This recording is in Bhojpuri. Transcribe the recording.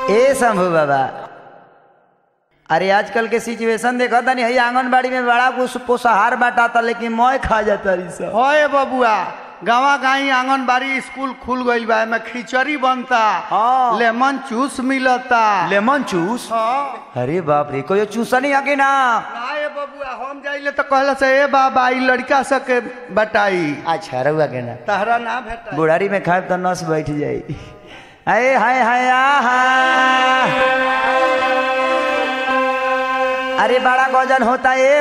ए शंभू बाबा अरे आजकल के सिचुएशन देखा था नहीं आंगनबाड़ी में बड़ा कुछ पोषाहार बांटाता लेकिन मैं खा जाता रही सब होए बबुआ गाँव गाई आंगनबाड़ी स्कूल खुल गईल बा एमे खिचड़ी बनता हाँ। लेमन जूस मिलता लेमन चूस हाँ। अरे बाप रे कोई चूसा नहीं आगे ना ना ये बबुआ हम जाइले तो कहला से ए बाबा ई लड़का सबके बताई अच्छा रहुआ के ना तहरा ना भेटा बुढ़ारी में खाए तो नस बैठ जाई हाय हाय हाय आहा अरे बड़ा गजन होता है